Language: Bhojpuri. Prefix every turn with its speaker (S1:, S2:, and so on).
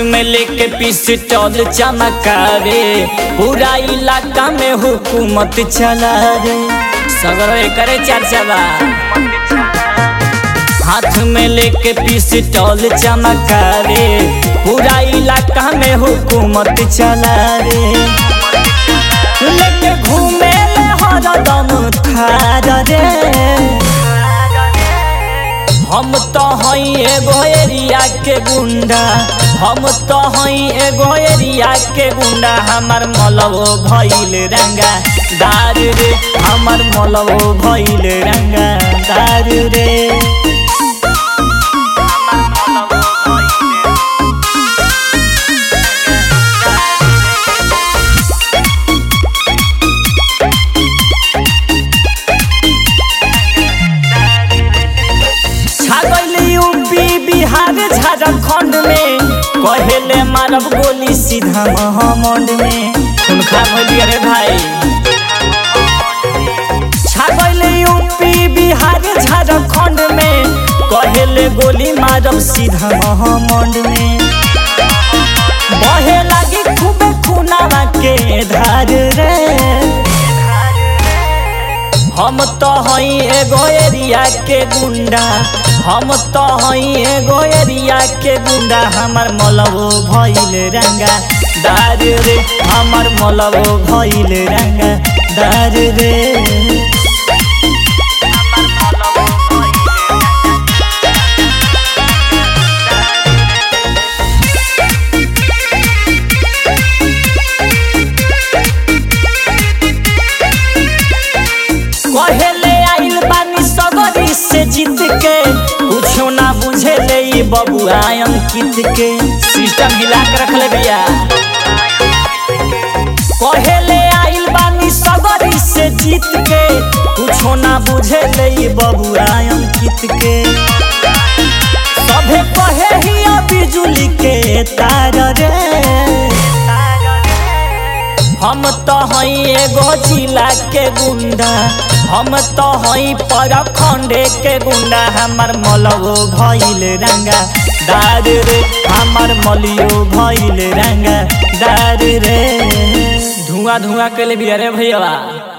S1: में लेके पिस्टल चमकावे पूरा इलाका में हुकूमत चला रे सगरो करे चर्चा बा हाथ में लेके पिस्टल चमकावे पूरा इलाका में हुकूमत चला रे लेके घूमे ले हरदम थार रे हम तो हई एगो एरिया के गुंडा हम तो हई एगो एरिया के गुंडा हमर मलबो भइल रंगा दार रे हमर मलबो भइल रंगा दार रे छागल यूपी बिहार झारखंड में कहेले मारब गोली सीधा महामंड में उनका बोली अरे भाई छागल यूपी बिहार झारखंड में कहेले गोली मारब सीधा महामंड में बहे लागी खूबे खुनावा के धार रे हम तो हई एगो एरिया के गुंडा हम तो हई एगो एरिया के गुंडा हमर मलबो भइल रंगा दार रे हमर मलबो भइल रंगा दार रे कहेले आइल बानी सगरी से जीत के कुछो ना बुझे ले ई बबुआ अंकित के सिस्टम हिला के रख ले भैया कहेले आइल बानी सगरी से जीत के कुछो ना बुझे ले ई बबुआ अंकित के सभे कहे ही बिजुली के तार रे हम तो हई एगो जिला के गुंडा हम तो हई परखंडे के गुंडा हमर मलबो भइल रंगा दार रे हमर मलियो भइल रंगा दार रे धुआं धुआं के लिए भी अरे भैया